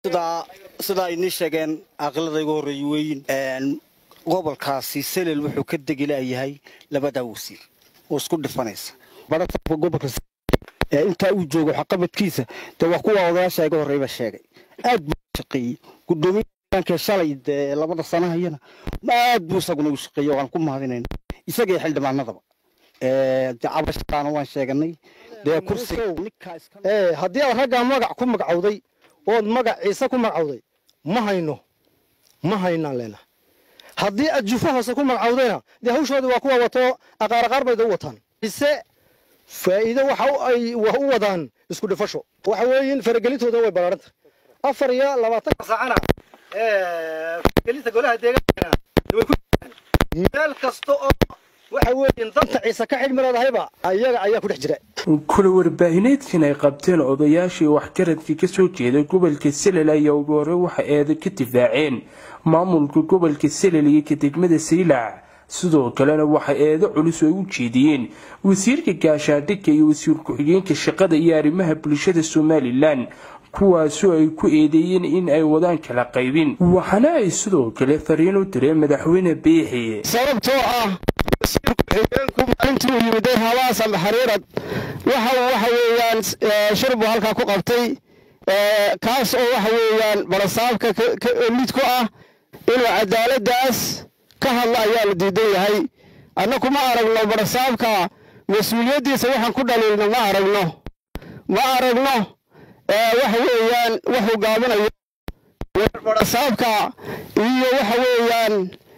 sidaa inii sheegeen aqlada igu horreeye weyin gobolkaasi selel wuxuu ka degilayahay labadaa wasiir oo isku dhifanaysa baratabka gobolka intaa uu joogo waxqabadkiisa dee waa kuwa odayaasha iga horreyba sheegay aad buu shaqeeyey gudoomiyaanka shalay dee labada sanahayana aad buu isaguna u shaqeeyey waan ku mahadinayna isaga iyo xildhibaanadaba cabashadaana waan sheeganay dee kursiga haddii aad raggaa magac ku magacowday ood magac ciise ku magacowday ma hayno ma haynaan leenaha haddii aad jufo hoose ku magacowdayna dee hawshoodii waa kuwa wato aqaaraqaar bayda u wataan ciise faa'iido waxa ay u wadaan isku dhifasho waxa weeyin faragelintooda way ballaaranta afar iyo labaatanka saacana faragelinta golaha deegaankana way ku meel kasta oo waxa weeyin danta ciise ka xidhmi leedahayba ayaga ayaa ku dhex jira kula warbaahineedkan ay qabteen odayaashii waxgaradka kasoo jeeda gobolka selel ayaa ugu hore waxa eeda ka difaaceen maamulka gobolka selel iyo ka degmada saylac sidoo kalena waxa eedo culus ay u jeediyeen wasiirka gaashaandhigka iyo wasiir ku-xigeenka shaqada iyo arrimaha bulshada somalilan kuwaasoo ay ku eedeeyeen in ay wadaan kala qaybin waxaana ay sidoo kale fariin u direen madaxweyne biixi sababtoo ah wasiir ku-xigeenku maalintii uu yimiday habaas ama xariirad waxa waxa weeyaan shir buu halkaa ku qabtay kaas oo waxa weeyaan balasaabka mid ku ah inuu cadaaladaas ka hadla ayaa la diidan yahay annaku ma aragno barasaabka mas-uuliyaddiisa waxaan ku dhaliilno ma aragno ma aragno waxa weeyaan wuxuu gaabinayo barasaabka iyo waxa weeyaan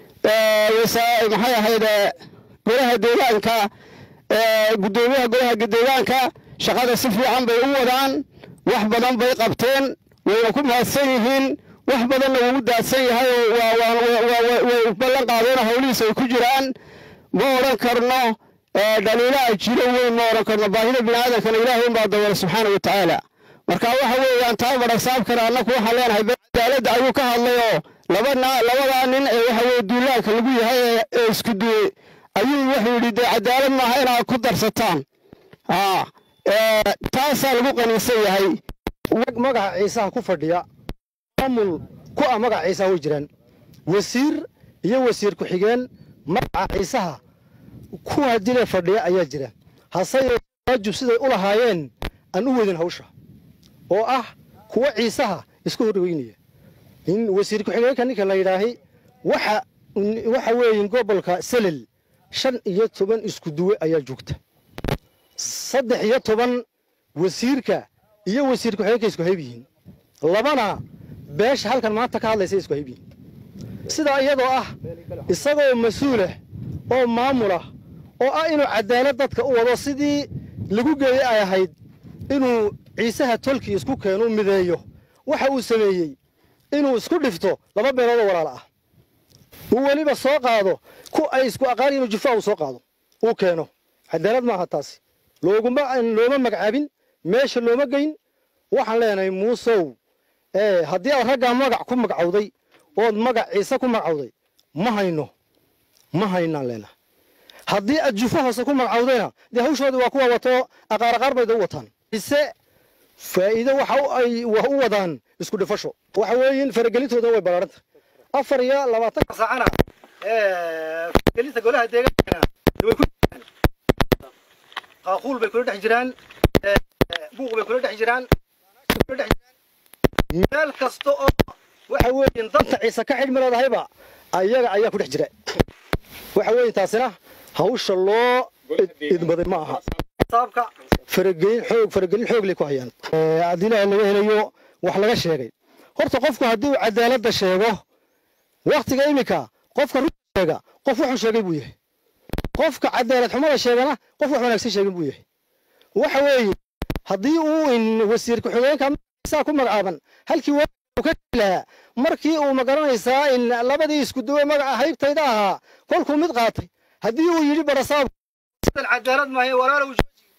maxay ahayd golaha deegaanka guddoomiyaha golaha deegaanka shaqada si fiican bay u wadaan wax badan bay qabteen wayna ku mahadsan yihiin wax badanna wuu u daadsan yahay way ballan qaadeen howlihiisa ay ku jiraan ma odhan karno dhaliilaha jiro weyn ma odhan karno baahida biniaadamkana ilaahay unbaa dawala subxaana wa tacaala marka waxa weeyaan taa barasaabkana annaku waxaan leenahay cadaaladda ayuu ka hadlayoo labadaa nin ee waxa weye duulaanka lagu yahay ee isku duwey ayuu wuxuu yidhi dee cadaalad maaha inaad ku darsataan taasaa lagu qaniinsan yahay magaca ciisaha ku fadhiya maamul ku ah magaca ciisaha way jiraan wasiir iyo wasiir ku-xigeen magaca ciisaha kuwa dile fadhiya ayaa jira hase yeeshee waajib siday u lahaayeen aan u wadin hawsha oo ah kuwa ciisaha isku horweynaya in wasiir ku-xigeenka ninka la yidhaahay waxa waxa weeyin gobolka selel shan iyo toban isku duwe ayaa joogta saddex iyo toban wasiirka iyo wasiir ku-xigeenka isku hayb yihiin labana beesha halkan maanta ka hadlaysa isku hayb yihiin sidaa iyadoo ah isagoo mas-uulah oo maamulah oo ah inuu cadaalad dadka u wado sidii lagu geeyey ay ahayd inuu ciisaha tolkii isku keenu mideeyo waxa uu sameeyey inuu isku dhifto laba beeloodoo walaala ah uu weliba soo qaado ku ay isku aqaan inuu jufaa uu soo qaado uu keeno cadaalad maaha taasi looguma looma magacaabin meesha looma geyn waxaan leenahay muusow haddii aad raggaa magac ku magacowday ood magac ciise ku magacowday ma hayno ma haynaan leenahay haddii aad jufo hoose ku magacowdayna dee hawshoodii waa kuwa wato aqaaraqaar bayda u wataan ciise faa'iido waxa ay u wadaan isku dhifasho waxa weeyin faragelintooda way ballaaranta afar iyo labaatanka saacana faragelinta golaha deegaankana way ku jiraan qaaquul bay kula dhex jiraan buuq bay kula dhex jiraan kula dhex jiraan meel kasta oo waxa weeyin danta ciise ka xidhmi leedahayba ayaga ayaa ku dhex jira waxa weeyin taasina hawsha loo idmaday ma aha saabka faragelin xoog faragelin xoog lay ku hayaan haddii ilaahay laga helayo wax laga sheegay horta qofku haddii uu cadaaladda sheego waktiga iminka qofka runta sheega qof wuxuu sheegay buu yahay qofka cadaalad xumada sheegana qof wax wanaagsan sheegin buu yahay waxa weeye haddii uu in wasiir ku-xigeenka saa ku magacaaban halkii uu ka lahaa markii uu magaranaysaa in labadii isku duwe magaca haybtayda ahaa kolkuu mid qaatay haddii uu yidhi barasaab cadaalad maayo walaalow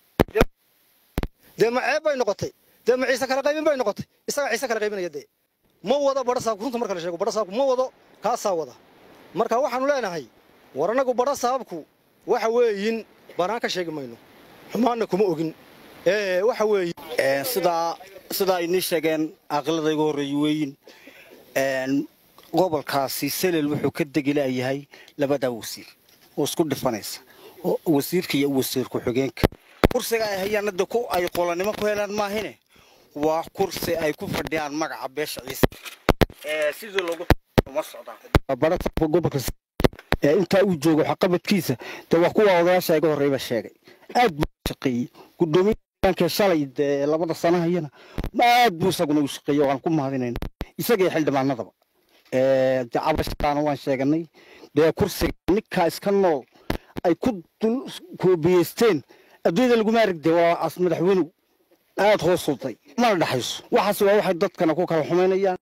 dee ma ceeb bay noqotay dee ma ciise kala qaybin bay noqotay isaga ciise kala qaybinaya dee ma wado barasaabku runta marka la sheego barasaabku ma wado kaasaa wada marka waxaanu leenahay war annagu barasaabku waxa weeyin banaan ka sheegi mayno xumaanna kuma ogin waxa weeye sidaa sidaa inii sheegeen aqalada iga horreeya weyin gobolkaasi selel wuxuu ka degi laayahay labadaa wasiir oo isku dhifanaysa wasiirka iyo wasiir ku-xigeenka kursiga ay hayaan hadda ku ay qolanimo ku helaan maahine waa kursi ay ku fadhiyaan magaca beesha ciise sidii loogu ma socdaan barasabka gobolka ee intaa uu joogo waxqabadkiisa dee waa kuwa odayaasha iga horreyba sheegay aad buu shaqeeyey gudoomiyaanka shalay dee labada sanahayana aad buu isaguna u shaqeeyey waan ku mahadinayna isaga iyo xildhibaanadaba dee cabashadaana waan sheeganay dee kursiga ninkaa iska nool ay ku dul koobiyeysteen adduunyada laguma arag dee waa as madaxweynuhu aad hoos uday mana dhexayso waxaas waa waxay dadkana ku kala xumaynayaan